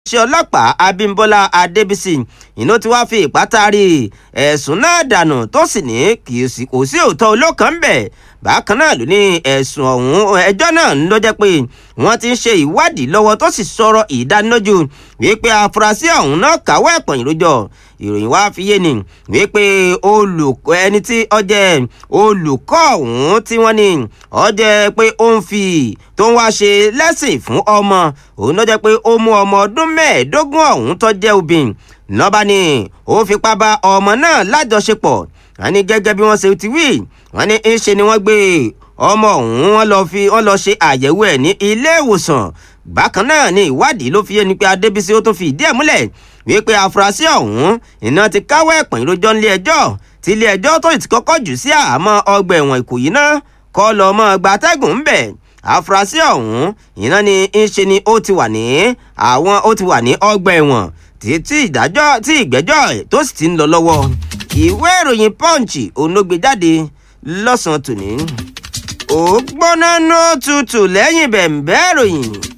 ṣe ọlọ́pàá Abímbọ́lá Adébísì iná tí wàá fi ìpátárì ẹ̀sùn náà dànù tó sì ní kò sí òótọ́ olókan bẹ̀ bákan náà ló ní ẹ̀sùn ọ̀hún ẹjọ́ náà ló jẹ́ pé wọ́n ti ń ṣe ìwádìí lọ́wọ́ tó sì sọ̀rọ̀ ìdánilójú wípé afurasí ọ̀hún náà káwọ́ ẹ̀pọ̀n ìrójọ́ ìròyìn wá fi yé ni wípé olùkọ́ ẹni tí ó jẹ́ olùkọ́ ọ̀hún tí wọ́n ní ó jẹ́ pé ó ń fi tó ń wá ṣe lẹ́sìn fún ọmọ òun ló jẹ́ pé ó mú ọmọ ọdún mẹ́ẹ̀ẹ́dógún ọ̀hún tó jẹ́ obìnrin lọ́ba ni ó fipá bá ọmọ náà lájọṣepọ̀ wọ́n ní gẹ́gẹ́ bí wọ́n ṣe ti wí wọ́n ní ń ṣe ni wọ́n gbé ọmọ ọ̀hún wọ́n lọ fi wọ́n lọ ṣe àyẹ̀wò ẹ̀ ní ilé ìwòsàn bákan náà ni ìwádìí ló fi yé ni pé Adébísí ó tún fi ìdí ẹ̀ múlẹ̀ wípé afurasí ọ̀hún iná ti káwọ́ ẹ̀pọ̀n ìrójọ́ nílé ẹjọ́ tí ilé ẹjọ́ tó ti kọ́kọ́ jù sí àhámọ́ ọgbà ẹ̀wọ̀n Ìkòyí náà kọ́ lọ mọ́ gbatẹ́gùn ńbẹ̀ afurasí ọ̀hún iná ni ń ṣe ni ó ti wà ní àwọn ó ti wà ní ọgbà ẹ̀wọ̀n títí ìdájọ́ tí ìgbẹ́jọ́ tó sì ti ń lọ lọ́wọ́ ìwé ìròyìn Punch òun ló gbé jáde lọ́sàn-án tòní ó gbóná ní ó tutù lẹ́yìn bẹ̀m̀bẹ́ ìròyìn